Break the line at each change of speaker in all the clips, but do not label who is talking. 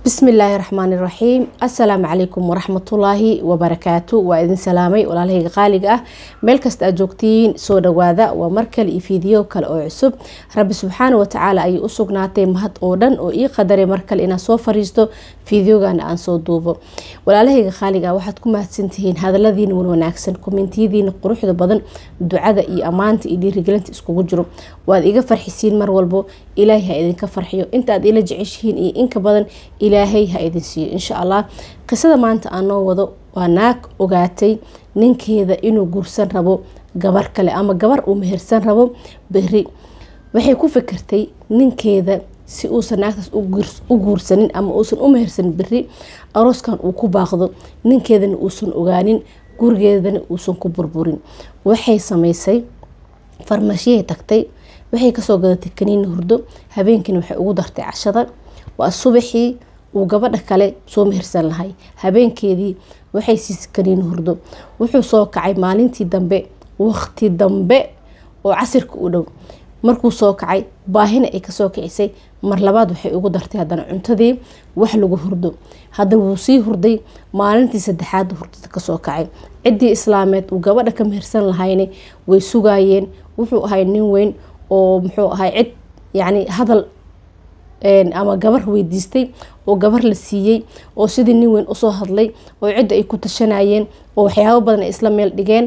bismillaahi raxmaani raxiim assalaamu calaykum waraxmatullaahi wabarakaatu waa idin salaamay walaalahayga qaaliga ah meel kasta aad joogtiin soo dhawaada waa mar kale iyo fiidiyo kale oo cusub rabbi subxaana watacaala ayay u sugnaatay mahad oo dhan oo ii qadaray mar kale inaan soo fariisto fiidiyogana aan soo duubo walaalahayga qaaliga ah waxaad ku mahadsantihiin hadaladiina wan wanaagsan kommentiyadiina quruxda badan ducada iyo ammaanta iyo dhiirigelinta iskugu jiro waad iga farxisiin mar walbo ilaahay ha idinka farxiyo inta aad ila jeceshihiin iyo inka badan ilaahay ha idin siiyo insha allah qisada maanta aan noo wado waa naag ogaatay ninkeeda inuu guursan rabo gabar kale ama gabar uu mehersan rabo beri waxay ku fikirtay ninkeeda si uusan naagtaas u guursanin ama uusan u mehersanin beri arooskan uu ku baaqdo ninkeedana uusan ogaanin gurigeedana uusan ku burburin waxay samaysay farmashiyahay tagtay waxay kasoo gadatay kaniini hurdo habeenkiina waxay ugu dartay cashada waa subaxii uu gabadha kale soo mehersan lahay habeenkeedii waxay siisay kaniini hurdo wuxuu soo kacay maalintii dambe waqti dambe oo casirka u dhow markuu soo kacay baahina ay kasoo kicisay mar labaad waxay ugu dartay haddana cuntadii wax lagu hurdo hadda wuu sii hurday maalintii saddexaad hurdada kasoo kacay ciddii islaameed uu gabadha ka mehersan lahayna way sugaayeen wuxuu ahay nin weyn oo muxuu ahay cid yacni hadal ama gabar weydiistay oo gabar la siiyey oo sidii nin weyn usoo hadlay oo cidda ay ku tashanayeen oo waxyaabo badan ay isla meel dhigeen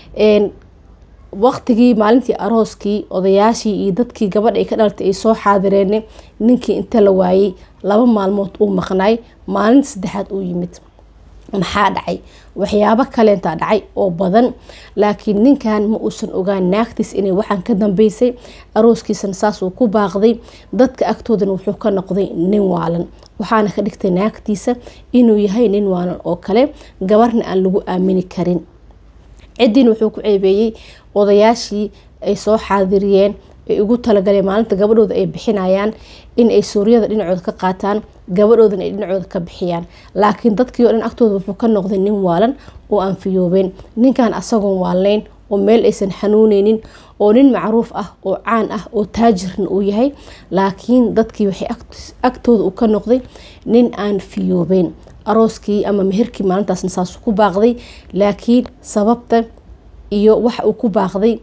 waqtigii maalintii arooskii odayaashii iyo dadkii gabadha ay ka dhalatay ay soo xaadireen ninkii inta la waayey laba maalmood uu maqnaay maalinta saddexaad uu yimid maxaa dhacay waxyaabo kaleentaa dhacay oo badan laakiin ninkan ma uusan ogaan naagtiis inay waxaan ka dambeysay arooskiisana saasuu ku baaqday dadka agtoodana wuxuu ka noqday nin waalan waxaana ka dhigtay naagtiisa inuu yahay nin waalan oo kale gabarna aan lagu aamini karin ciddiina wuxuu ku ceebeeyey odayaashii ay soo xaadiriyeen ay ugu talagaleen maalinta gabadhooda ay bixinayaan in ay suuryada dhinacooda ka qaataan gabadhoodana ay dhinacooda ka bixiyaan laakiin dadkii oo dhan agtooda wuxuu ka noqday nin waalan oo aan fiyoobeen ninkan asagoon waalnayn oo meel aysan xanuuneynin oo nin macruuf ah oo caan ah oo taajirna uu yahay laakiin dadkii waxay agtooda uu ka noqday nin aan fiyoobeen arooskii ama meherkii maalintaasna saas ku baaqday laakiin sababta iyo waxa uu ku baaqday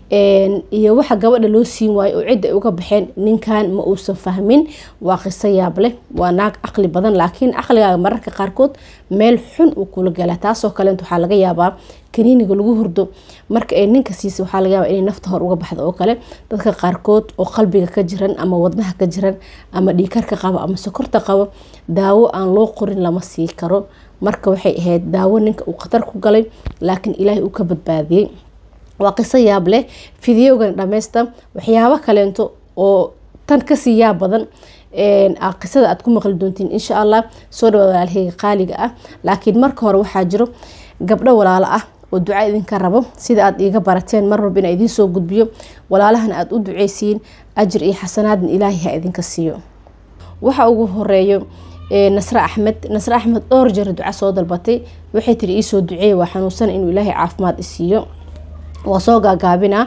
iyo waxa gabadha loo siin waayo oo cidda ay uga baxeen ninkan ma uusan fahmin waa qiso yaab leh waa naag caqli badan laakiin caqligaaga mararka qaarkood meel xun uu kula galaa taasoo kaleent waxaa laga yaabaa kaniiniga lagu hurdo marka ay ninka siisay waxaa laga yaabaa inay nafta hor uga baxdo oo kale dadka qaarkood oo qalbiga ka jiran ama wadnaha ka jiran ama dhiikarka qabo ama sokorta qabo daawo aan loo qorin lama sii karo marka waxay ahayd daawo ninka uu khatar ku galay laakiin ilaahay uu ka badbaadiyey waa qiso yaab leh fideogan dhammaysta waxyaabo kaleento oo tan kasii yaab badan qisada aad ku maqli doontiin insha allah soo dhawaad walaalheyga qaaliga ah laakiin marka hore waxaa jiro gabdho walaalo ah oo duca idinka rabo sida aad iiga barateen mar walba inaa idiin soo gudbiyo walaalahana aada u duceysiin ajir iyo xasanaadna ilaahay ha idinka siiyo waxa ugu horeeyo nasre axmed nasre axmed dhowr jeer duca soo dalbatay waxay tiri iisoo duceeya waa xanuunsan inuu ilaahay caafimaad isiiyo waa soo gaagaabinaa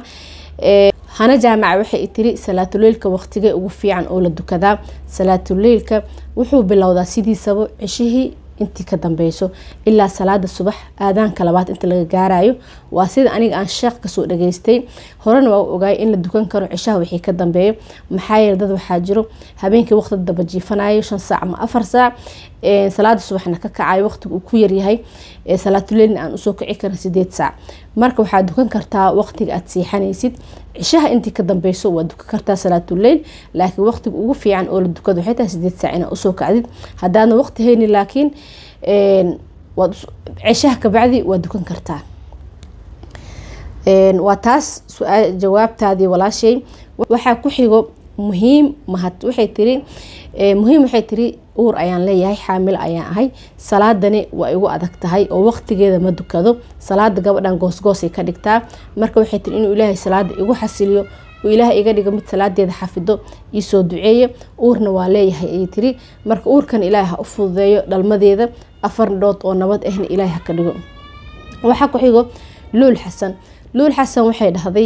hana jaamaca waxay tiri salaatuleylka waqtigee ugu fiican oo la dukadaa salaatuleylka wuxuu bilowdaa sidiisaba ceshihii intii ka dambeyso ilaa salaada subax aadaanka labaad inta laga gaarayo waa sida aniga aan sheekh kasoo dhageystay horena waa ogaay in la dukan karo cishaha wixii ka dambeeyo maxaa yeele dad waxaa jiro habeenkii waqti daba jiifanayo shan saac ama afar saac salaada subaxna ka kacayo waqtiga uu ku yaryahay salaatuleylna aan usoo kici karin sideed saac marka waxaad dukan kartaa waqtiga aad siixanaysid cishaha intii ka dambeyso waa dukan kartaa salaatuleyl laakiin waqtiga ugu fiican oo la dukado waxay tahay sideed saac inaa usoo kacdid haddaadna waqti hayni laakiin waad cishaha kabacdi waa dukan kartaa waa taas jawaabtaadii walaashay waxaa ku xigo muhiim mahad waxay tiri muhiim waxay tiri uur ayaan leeyahay xaamil ayaan ahay salaadani waa igu adag tahay oo waqtigeeda ma dukado salaada gabadhan goosgoosay ka dhigtaa marka waxay tiri inuu ilaahay salaada igu xasiliyo oo ilaahay iga dhigo mid salaadeeda xafido iisoo duceeya uurna waa leeyahay ayay tiri marka uurkan ilaahay ha u fududeeyo dhalmadeeda afar dhood oo nabad ahna ilaahay ha ka dhigo waxaa ku xigo luul xasan luul xasan waxay dhahday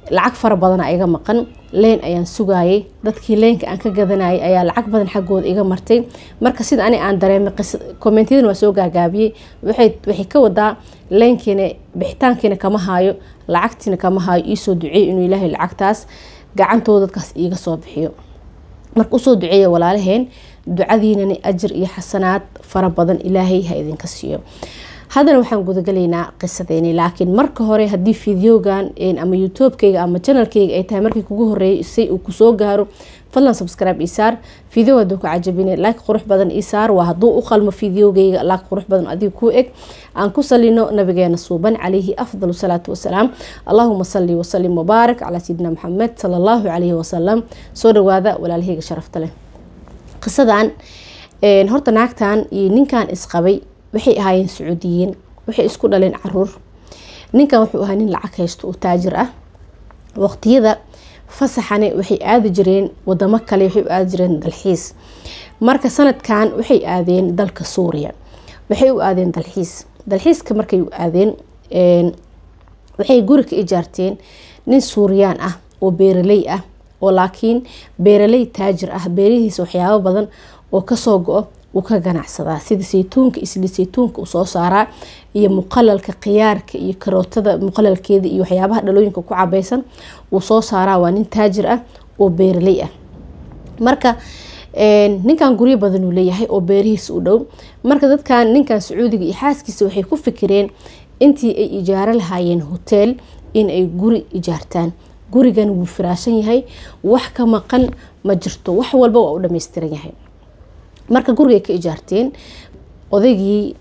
lacag fara badana iga maqan leen ayaan sugayay dadkii leenka aan ka gadanayay ayaa lacag badan xaggooda iga martay marka sida ani aan dareemay kommentyadan waa soo gaagaabiyey waxay ka wadaa leenkiina bixitaankiina kama haayo lacagtiina kama haayo iisoo duceey inuu ilaahay lacagtaas gacantooda dadkaas iiga soo bixiyo marka usoo duceeya walaalaheen ducadiinani ajir iyo xasanaad fara badan ilaahay ha idinka siiyo haddana waxaan gudagalaynaa qisadeeni laakiin marka hore haddii fideogan ama youtubekeyga ama janalkeyga ay tahay markii kugu horeysay uu kusoo gaaro fadlan subscribe isaar video haduu ku cajabine like qurux badan isaar waa hadduu u qalmo fideogeyga like qurux badan adiga ku eg aan ku salino nabigeena suuban calayhi afdal salaatu wasalaam allahuma sali wasalim wabaarak calaa sayidina maxamed sala allahu calayhi wasalam soo dhawaada walaalaheyga sharafta leh qisadan horta naagtan iyo ninkan isqabay waxay ahaayeen sacuudiyiin waxay isku dhaleen caruur ninkan wuxuu ahaa nin lacag haysto oo taajir ah waqtiyada fasaxane waxay aadi jireen wadamo kale waxay u aadi jireen dalxiis marka sanadkan waxay aadeen dalka suuriya waxay u aadeen dalxiis dalxiiska markay u aadeen waxay guri ka ijaarteen nin suuriyaan ah oo beeraley ah oo laakiin beeraley taajir ah beerihiisa waxyaabo badan oo kasoo go-o wuu ka ganacsadaa sida saytuunka isli saytuunka uu soo saaraa iyo muqalalka khiyaarka iyo karootada muqalalkeeda iyo waxyaabaha dhalooyinka ku cabaysan wuu soo saaraa waa nin taajir ah oo beeraley ah marka ninkan guryo badan uu leeyahay oo beerihiisa u dhow marka dadkan ninkan sacuudiga iyo xaaskiisa waxay ku fikireen intii ay ijaaro lahaayeen hoteel in ay guri ijaartaan gurigan wuu firaashan yahay wax ka maqan ma jirto wax walba waa u dhammaystiran yahay marka gurigay ka ijaarteen odaygii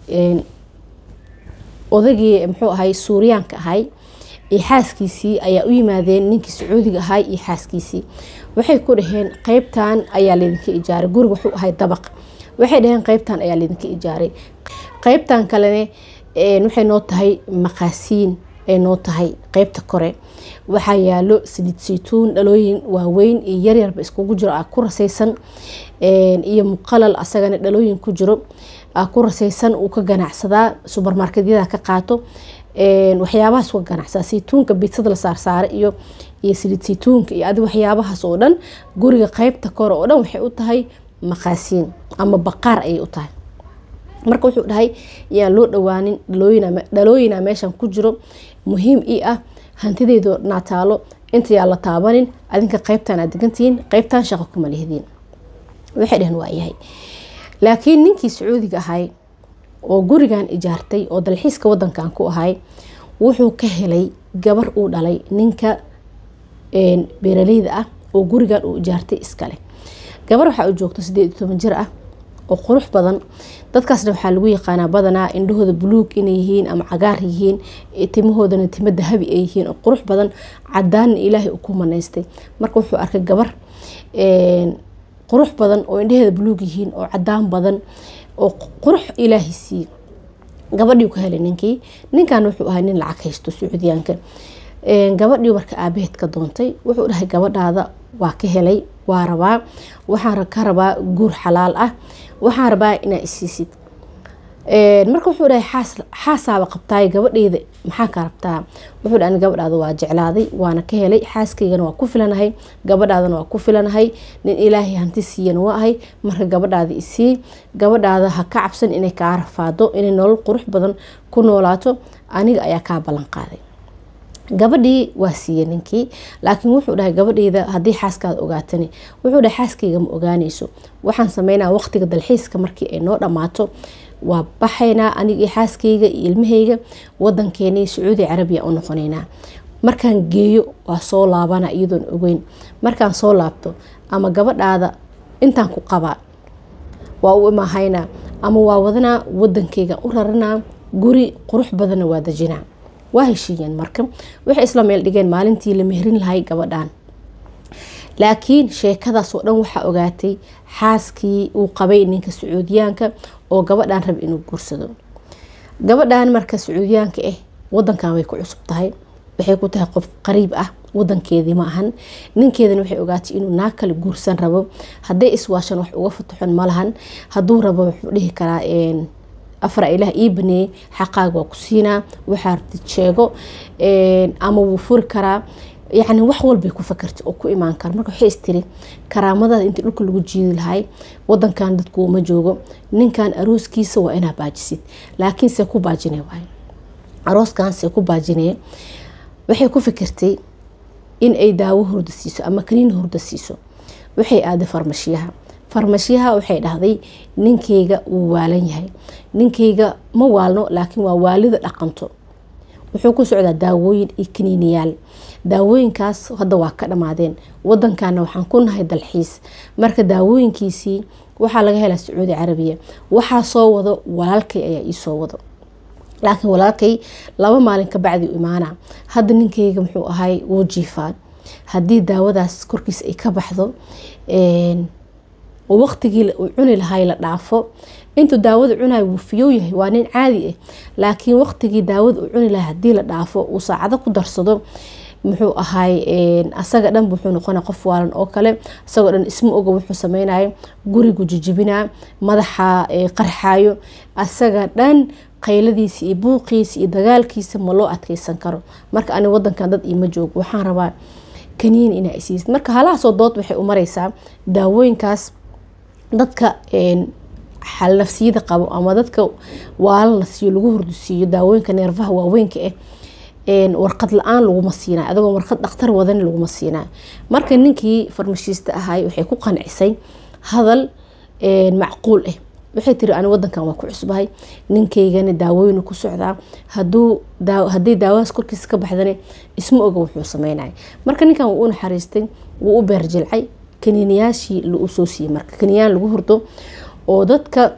odaygii muxuu ahay suuriyaanka ahay iyo xaaskiisii ayaa u yimaadeen ninkii sacuudiga ahay iyo xaaskiisii waxay ku dhaheen qeybtan ayaa laydinka ijaaray guriga wuxuu ahay dabaq waxay dhaheen qeybtan ayaa laydinka ijaaray qeybtan kalene waxay noo tahay maqaasiin ay noo tahay qeybta kore waxaa yaalo saliid saytuun dhalooyin waaweyn iyo yaryarba iskugu jiro a ku rasaysan iyo muqalal asagana dhalooyin ku jiro a ku rasaysan uu ka ganacsadaa subermarketyada ka qaato waxyaabahaas ka ganacsadaa saytuunka bidsada la saarsaara iyo iyo saliid saytuunka iyo adi waxyaabahaas oo dhan guriga qeybta kore oo dhan waxay u tahay maqaasiin ama baqaar ayay u tahay marka wuxuu dhahay yaan loo dhawaanin dhalooyina meeshan ku jiro muhiim ii ah hantideydo naataalo intayaa la taabanin adinka qeybtan aad degantihiin qeybtan shaqo kuma lihdiin waxay dhaheen waayahay laakiin ninkii sacuudiga ahay oo gurigan ijaartay oo dalxiiska wadankan ku ahay wuxuu ka helay gabar uu dhalay ninka beeraleyda ah oo gurigan uu ijaartay iskale gabar waxaa u joogto sideed iyo toban jir ah oo qurux badan dadkaasna waxaa lagu yaqaanaa badanaa indhahooda buluug inay yihiin ama cagaar yihiin timahoodana timo dahabi ay yihiin oo qurux badan cadaanna ilaahay uu ku manaystay marka wuxuu arkay gabar qurux badan oo indhaheeda buluug yihiin oo cadaan badan oo qurux ilaahay siiye gabadhii ka helay ninkii ninkan wuxuu ahaa nin lacag haysto sacuudiyaanka gabadhii marka aabaheed ka doontay wuxuu dhahay gabadhaada waa ka helay waa rabaa waxaan ka rabaa guur xalaal ah waxaan rabaa inaa isiisid marka wuxuu dhahay xaasaaba qabtaay gabadheyda maxaa ka rabtaa wuxuu dhahay gabadhaada waa jeclaaday waana ka helay xaaskaygana waa ku filanahay gabadhaadana waa ku filanahay nin ilaahay hanti siiyana waa ahay marka gabadhaada isii gabadhaada ha ka cabsan inay kaa rafaado inay nolol qurux badan ku noolaato aniga ayaa kaa ballan qaaday gabadhii waa siiye ninkii laakiin wuxuu dhahay gabadheyda haddii xaaskaada ogaatani wuxuu dhahay xaaskayga ma ogaanayso waxaan sameynaa waqtiga dalxiiska markii ay noo dhammaato waa baxaynaa aniga iyo xaaskayga iyo ilmahayga wadankeeni sacuudi carabiya u noqonaynaa markaan geeyo waa soo laabana iyadoon ogeyn markaan soo laabto ama gabadhaada intaan ku qabaa waa u imahaynaa ama waa wadanaa wadankayga u raranaa guri qurux badanna waa dajinaa waa heshiiyeen marka waxay isla meel dhigeen maalintii la mehrin lahay gabadhan laakiin sheekadaasoo dhan waxaa ogaatay xaaskii uu qabay ninka sacuudiyaanka oo gabadhan raba inuu guursado gabadhan marka sacuudiyaanka ah wadankan way ku cusub tahay waxay ku tahay qof qariib ah wadankeedii ma ahan ninkeedana waxay ogaatay inuu naag kale guursan rabo hadday iswaashan wax uga fataxon malahan hadduu rabo wuxuu dhihi karaa afar ilaah ii baneeyey xaqaaga waa ku siinaa waxaa rabtid sheego ama wuu furi karaa yacni wax walbay ku fakartay oo ku imaan kara marka waxay istiri karaamadaada intii dhulka lagu jiidi lahay wadankan dadku uma joogo ninkan arooskiisa waa inaa baajisid laakiin see ku baajinay waay arooskan see ku baajinaya waxay ku fikirtay in ay daawo hurda siiso ama kaniin hurda siiso waxay aaday farmashiyaha farmashiyaha waxay dhahday ninkayga wuu waalan yahay ninkayga ma waalno laakiin waa waalida dhaqanto wuxuu ku socdaa daawooyin iyo kaniiniyaal daawooyinkaas hadda waa ka dhammaadeen wadankana waxaan ku nahay dalxiis marka daawooyinkiisii waxaa laga helaa sacuudi carabiya waxaa soo wado walaalkay ayaa iisoo wado laakiin walaalkay laba maalin ka bacdi u imaana hadda ninkayga muxuu ahay wuu jiifaan haddii daawadaas korkiisa ay ka baxdo waqtigii uu cuni lahay la dhaafo intuu daawada cunayo wuu fiyow yahay waa nin caadi ah laakiin waqtigii daawada uu cuni lahay hadii la dhaafo uu saacado ku darsado muxuu ahay asaga dhan wuxuu noqona qof waalan oo kale isagoo dhan isma oga wuxuu sameynayo gurigu jijibinaa madaxa qarxayo asaga dhan qayladiisa iyo buuqiisa iyo dagaalkiisa ma loo adkeysan karo marka ani wadankan dad iima joogo waxaan rabaa kaniin inaa isiisid marka halahaasoo dood waxay u mareysaa daawooyinkaas dadka xalnafsiyada qabo ama dadka waalan la siiyo lagu hurdusiiyo daawooyinka neerfaha waaweynka ah warqad la-aan laguma siinay adagoo warqad dhakhtar wadan laguma siinay marka ninkii farmashiista ahay waxay ku qancisay hadal macquul ah waxay tiri ani wadankan waa ku cusbahay ninkaygana daawooyinu ku socdaa haduu haday daawadaas korkiisa ka baxdana isma oga wuxuu sameynaya marka ninkan wuu u naxariistay wuu u beerjilcay kaniiniyaashii lagu soo siiyey marka kaniiniyaan lagu hurdo oo dadka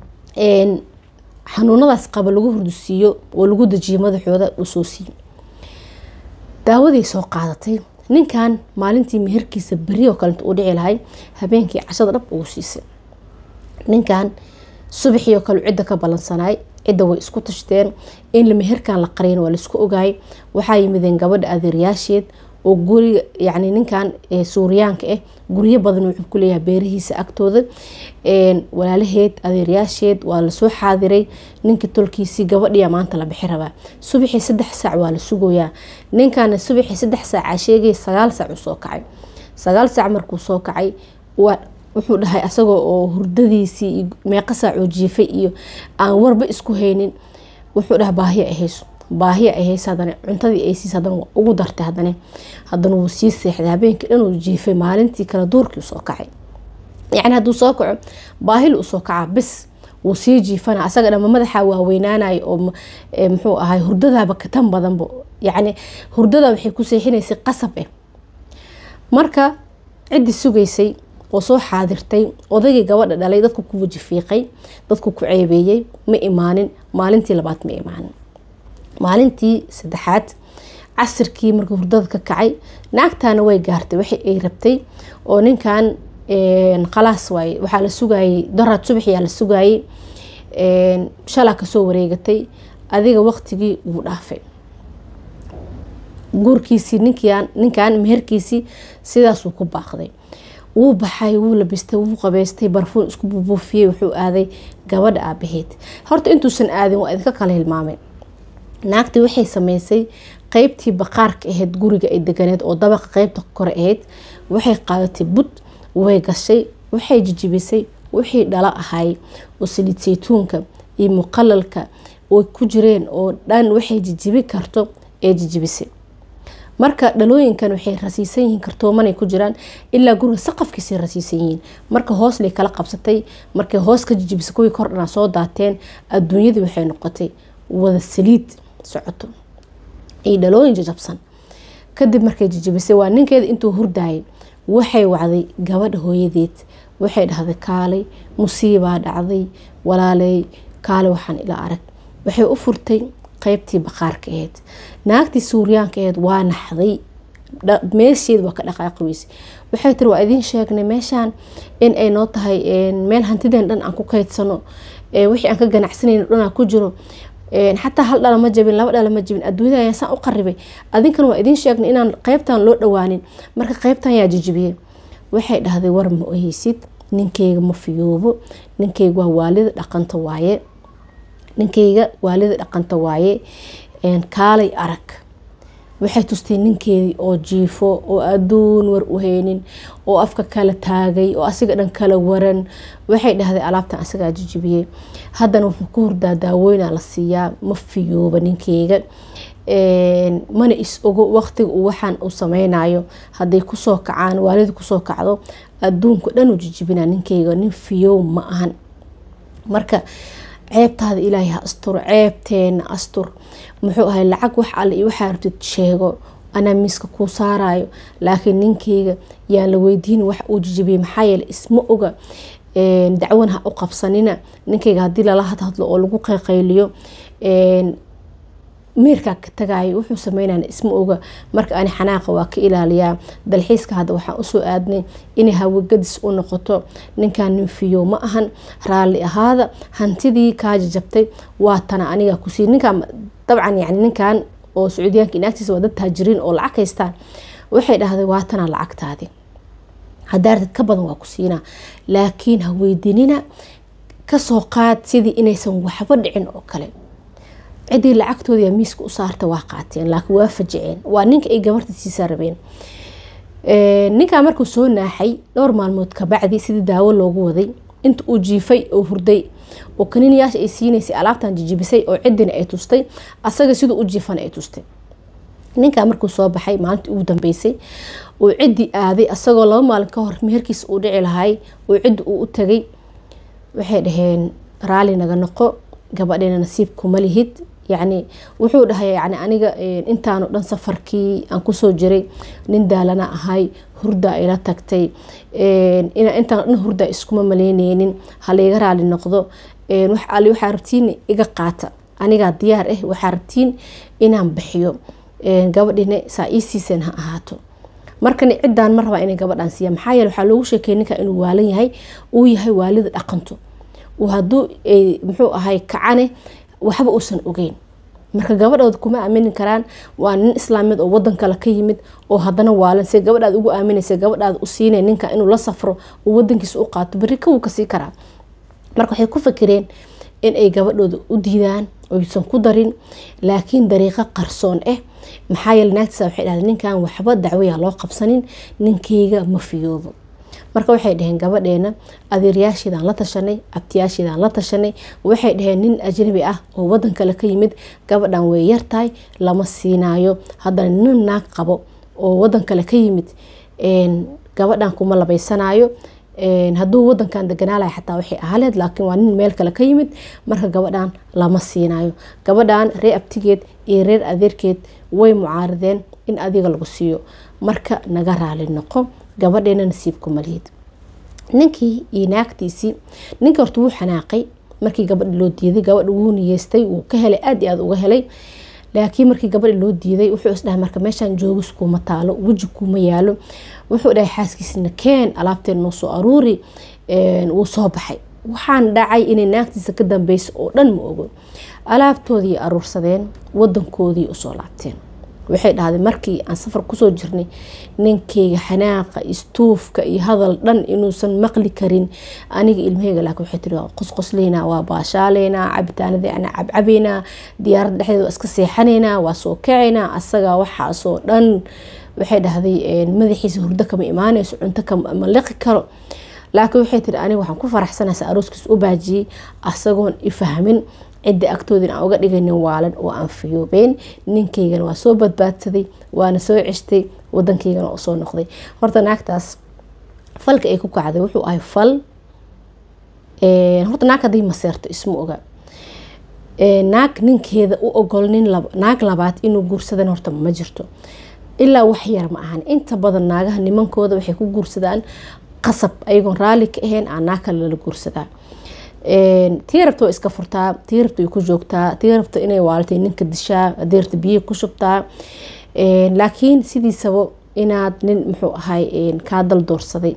xanuunadaas qaba lagu hurdusiiyo oo lagu dejiyo madaxooda uu soo siiyey daawadii soo qaadatay ninkan maalintii meherkiisa beri oo kalenta uu dhici lahay habeenkii cashada dhab ugu siisay ninkan subaxii oo kale cidda ka balansanay cidda way isku tashteen in meherkan la qariyn waa laisku ogaayay waxaa yimideen gabadha adeeryaasheed oo guriga yani ninkan suuriyaanka ah guryo badan wuxuu kuleeyahay beerihiisa agtooda walaalaheed adeeryaasheed waa lasoo xaadiray ninkii tolkiisii gabadhiya maanta la bixi rabaa subaxii saddex saac waa la sugoyaa ninkana subaxii saddex saaca sheegay sagaal saac uu soo kacay sagaal saac markuu soo kacay wuxuu dhahay asagoo oo hurdadiisii meeqa saacoo jiifay iyo aan warba isku haynin wuxuu dhaha baahiya ahayso baahiya ahays hadana cuntadii ay siis hadana ugu dartay hadana hadana wuu sii seexday habeenkii dhan uu jiifay maalintii kale duurkii usoo kacay yacni hadduu soo kaco baahil usoo kacaa bis wuu sii jiifana asaga dhama madaxa waaweynaanayo oo muxuu ahay hurdadaaba katan badanba yacni hurdada waxay ku seexinaysay qasab ah marka ciddii sugaysay oo soo xaadirtay odaygii gabadha dhalay dadku ku wajifiiqay dadku ku ceebeeyey ma imaanin maalintii labaad ma imaanin maalintii saddexaad casirkii markuu hurdada ka kacay naagtaana way gaartay waxa ay rabtay oo ninkan khalaas waaye waxaa la sugayay daraad subaxyaa la sugayay shalaa kasoo wareegatay adiga waqtigii wuu dhaafay guurkiisii ninkan ninkan meherkiisii sidaasuu ku baaqday wuu baxay wuu labistay wuu qabeystay barfuun isku bubuufiyey wuxuu aaday gabadha aabaheed horta intuusan aadin waa idinka kala hilmaamay naagtii waxay sameysay qeybtii baqaarka ahayd guriga ay deganeed oo dabaqa qeybta kore ahayd waxay qaadatay bud way gashay waxay jijibisay wixii dhalo ahay oo saliid saytuunka iyo muqalalka oo ku jireen oo dhan waxay jijibi karto ee jijibisay marka dhalooyinkan waxay rasiisan yihiin kartoomanay ku jiraan ilaa guriga saqafkiisay rasiisan yihiin marka hoos lay kala qabsatay markay hoos ka jijibisay kuwii kordhana soo daateen adduunyadii waxay noqotay wada saliid socoto iyo dhalooyin jajabsan kadib markay jijibisay waa ninkeeda intuu hurdaayay waxay wacday gabadha hooyadeed waxay dhahday kaalay musiibaa dhacday walaaley kaale waxaan ila arag waxay u furtay qeybtii baqaarka aheyd naagtii suuryaanka aheyd waa naxday meesheed waa ka dhaqaaqi weysay waxay tiri waa idiin sheegnay meeshaan in ay noo tahay meel hantideen dhan aan ku kaydsano wixii aan ka ganacsanayno dhanaa ku jiro xataa hal dhala ma jabin laba dhala ma jabin adduunyada ayaan saan u qaribay adinkan waa idiin sheegnay inaan qeybtan loo dhawaanin marka qeybtan yaa jijibiyey waxay dhahday war ma oheysid ninkeyga ma fiyoobo ninkeyga waa waalida dhaqanta waaye ninkeyga waalida dhaqanta waaye kaalay arag waxay tustay ninkeedii oo jiifo oo adduun war u haynin oo afka kala taagay oo asiga dhan kala waran waxay dhahday alaabtan asagaa jijibiyey haddana wuxuu ku hurdaa daawooyna la siiyaa ma fiyooba ninkeyga mana is ogo waqtiga uu waxaan uu sameynayo hadday kusoo kacaan waalida kusoo kacdo adduunka dhan u jijibina ninkeyga nin fiyow ma ahan marka ceebtaada ilaahay ha asturo ceebteena astur muxuu ahay lacag wax alle iyo waxaa rabtid sheego anaa miiska kuu saarayo laakiin ninkeyga yaan la weydiin wax uu jijibiyey maxaa yeele isma oga dacwan ha u qabsanina ninkeyga haddii lala hadhadlo oo lagu qayqayliyo meerkaa ka tagayo wuxuu sameynana isma oga marka ani xanaaqa waa ka ilaaliyaa dalxiiska hadda waxaan usoo aadnay inay hawagadis u noqoto ninkan nin fiyo ma ahan raalli ahaada hantidii kaa jajabtay waa tana aniga kusii ninkan dabcan yani ninkan oo sacuudiyaanka inaagtiisa waa dad taajiriin oo lacag haystaan waxay dhahday waa tana lacagtaadi hadaartid ka badan waa ku siinaa laakiin ha weydiinina kasoo qaad sidii inaysan waxba dhicin oo kale ciddii lacagtooda miiska u saarta waa qaateen laakiin waa fajiceen waa ninka ay gabarta siisaa rabeen ninkaa markuu soo naaxay dhowr maalmood kabacdi sidii daawo loogu waday inta uu jiifay oo hurday oo kaniiniyaasha ay siinaysay alaabtan jijibisay oo ciddina ay tustay asaga siduu u jiifana ay tustay ninkaa markuu soo baxay maalintii ugu dambeysay uu ciddii aaday asagoo laba maalin ka hor meherkiisa uu dhici lahay oo ciddi uu u tagay waxay dhaheen raalli naga noqo gabadheena nasiibkuma lihid yacni wuxuu dhahay yani aniga intaanu dhan safarkii aan kusoo jiray nin daalana ahay hurdaa ila tagtay intaan dhan hurdaa iskuma maleyneynin halayga raali noqdo ali waxaa rabtiin iga qaata anigaa diyaar ah waxaa rabtiin inaan bixiyo gabadhina saa ii siiseen ha ahaato markan ciddaan ma rabaa inay gabadhaan siiya maxaa yeele waxaa loogu sheekey ninka inuu waalan yahay uu yahay waalida dhaqanto hadduu muxuu ahay kacane waxba uusan ogeyn marka gabadhooda kuma aamini karaan waa nin islaamiyeed oo wadan kale ka yimid oo hadana waalan se gabadhaad ugu aaminaysa gabadhaada u siina ninka inuu la safro uu wadankiisa u qaato beri kawuu kasii karaa marka waxay ku fakireen inay gabadhooda u diidaan oysan ku darin laakiin dariiqo qarsoon ah maxaa yeele naagtiisa waxay dhahday ninkan waxba dacwaya loo qabsanin ninkeyga ma fiyoobo marka waxay dhaheen gabadheena adeeryaasheedaan la tashanay abtiyaasheedaan la tashanay waxay dhaheen nin ajnabi ah oo wadan kale ka yimid gabadhan way yartahay lama siinaayo haddana nin naag qabo oo wadan kale ka yimid gabadhan kuma labaysanaayo hadduu wadankan deganaalayo xataa waxay ahaleed laakiin waa nin meel kale ka yimid marka gabadhan lama siinayo gabadhan reer abtigeed iyo reer adeerkeed way mucaarideen in adiga lagu siiyo marka naga raali noqo gabadheena nasiibku malihid ninkii iyo naagtiisii ninkii horta wuu xanaaqay markii gabadhi loo diiday gabadha wuu niyeystay wuu ka helay aad iyo aad uga helay laakiin markii gabadhi loo diiday wuxuu isdhahay marka meeshaan joogis kuuma taalo weji kuuma yaalo wuxuu dhahay xaaskiisna keen alaabteen noo soo aruuri wuu soo baxay waxaan dhacay inay naagtiisa ka dambeysa oo dhan ma ogo alaabtoodii aruursadeen wadankoodii usoo laabteen waxay dhahday markii aan safar kusoo jirnay ninkeyga xanaaqa istuufka iyo hadal dhan inuusan maqli karin aniga ilmaheyga laakiin waxay tiri waa qosqosleynaa waa baashaaleynaa cabitaanadii ana cabcabeynaa diyaaradda dhexdeeda waa iska seexanaynaa waa soo kacaynaa asagaa waxaasoo dhan waxay dhahday madaxiisa hurdo kama imaanayso cunto kama liqi karo laakiin waxay tiri aniga waxaan ku faraxsanaysa arooskiis u baajiyey asagoon ifahmin cidda agtoodin aan uga dhigay nin waalan oo aan fiyoobeen ninkaygana waa soo badbaadsaday waana soo ceshtay wadankaygana oo soo noqday horta naagtaas falka ay ku kacday wuxuu ahay fal horta naag haday maseerto isma oga naag ninkeeda u ogol nin naag labaad inuu guursadan horta ma jirto ilaa wax yar ma ahan inta badan naagaha nimankooda waxay ku guursadaan qasab ayagoon raalli ka ahayn aan naag kale lala guursadaa tii rabta waa iska furtaa tii rabta way ku joogtaa tii rabta inay waalatay ninka dishaa hadii rabta biyihi ku shubtaa laakiin sidiisaba inaad nin muxuu ahay kaa dal doorsaday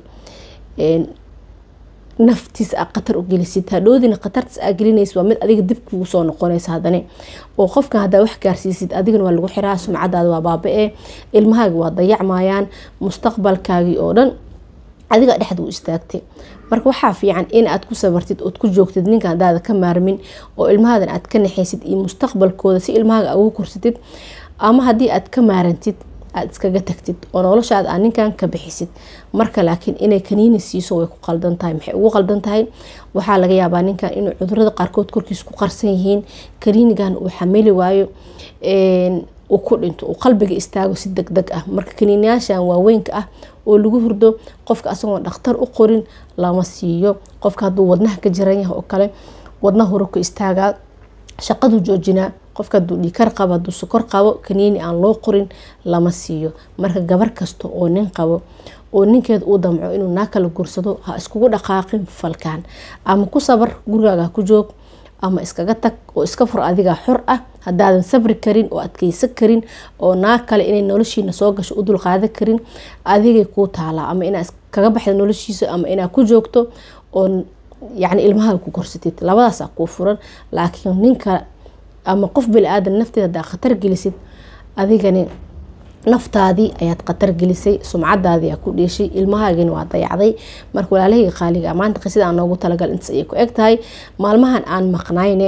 naftiisa a khatar u gelisid hadhoodina khatartaas aa gelinaysa waa mid adiga dib kugu soo noqonaysa hadane oo qofkan haddaa wax gaarsiisid adigana waa lagu xiraa sumcadaada waa baaba-e ilmahaaga waa dayacmayaan mustaqbalkaagii oo dhan adiga dhexda u istaagtay marka waxaa fiican in aad ku sabartid ood ku joogtid ninka hadaada ka maarmin oo ilmahaadan aad ka naxaysid iyo mustaqbalkooda si ilmahaaga ugu korsatid ama haddii aad ka maarantid aada iskaga tagtid oo noloshaada aad ninkan ka bixisid marka laakiin inay kaniini siiso way ku qaldan tahay maxay ugu qaldan tahay waxaa laga yaabaa ninkan inuu cudurada qaarkood korkiisa ku qarsan yihiin kaniinigan uu xamili waayo uu ku dhinto uu qalbiga istaago si deg deg ah marka kaniiniyaashan waaweynka ah oo lagu hurdo qofka asagoon dhakhtar u qorin lama siiyo qofka hadduu wadnaha ka jiran yahay oo kale wadna hore ku istaagaa shaqadu joojinaa qofka hadduu dhiikar qabo hadduu sokor qabo kaniini aan loo qorin lama siiyo marka gabar kasta oo nin qabo oo ninkeeda uu damco inuu naa kala guursado ha iskugu dhaqaaqin falkaan ama ku sabar gurigaaga ku joog ama iskaga tag oo iska fur adigaa xor ah hadaadan sabri karin oo adkeysan karin oo naa kale inay noloshiina soo gasho u dulqaadan karin adigay kuu taalaa ama inaa iskaga baxda noloshiisa ama inaa ku joogto oo yacni ilmaha ku korsatid labadaasa kuu furan laakiin ninka ama qof bili-aadan nafteeda hadaa khatar gelisid adigani naftaadii ayaad khatar gelisay sumcadaadii aa ku dheeshay ilmahaagina waa dayacday marka walaalahayga qaaliga maanta qisada aan noogu talagal intaas ayay ku eg tahay maalmahan aan maqnayne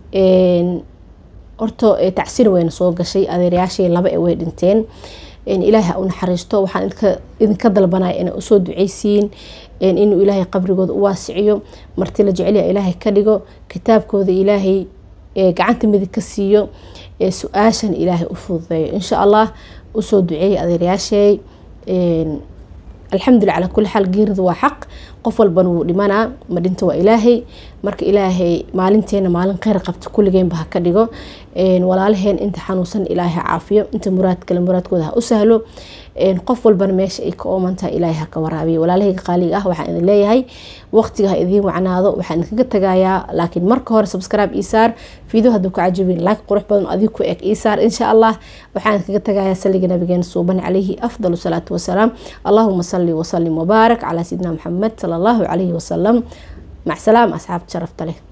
horta tacsina wayna soo gashay adeerayaashii laba ee way dhinteen ilaahay ha u naxariisto waxaan idinka dalbanaya inay usoo duceysiin inuu ilaahay qabrigooda u waasiciyo marti la jecelya ilaahay ka dhigo kitaabkooda ilaahay gacanta midig ka siiyo su-aashan ilaahay u fududeeyo insha allah usoo duceeyay adeerayaasheey alxamdulilah calaa kuli xaal geeridu waa xaq qof walbana wuu dhimanaa ma dhinta waa ilaahay marka ilaahay maalinteena maalin kheyr qabta kulligeenba ha ka dhigo walaalaheen inta xanuunsan ilaahay ha caafiyo inta muraad kale muraadkooda ha u sahlo qof walbana meesha ay ka oomantahay ilaahay ha ka waraabiyo walaalahayga qaaliga ah waxaan idin leeyahay waqtiga ha idiin wacnaado waxaan idinkaga tagayaa laakiin marka hore subscribe isaar video hadduu ka cajabin like qurux badan adiga ku eg isaar insha allah waxaan idinkaga tagayaa saliga nabigeena suuban calayhi afdal salaatu wasalaam allahuma salli wasalim wabaarak calaa sayidina maxamed sala allahu calayhi wasalam mac salaam asxaabta sharafta leh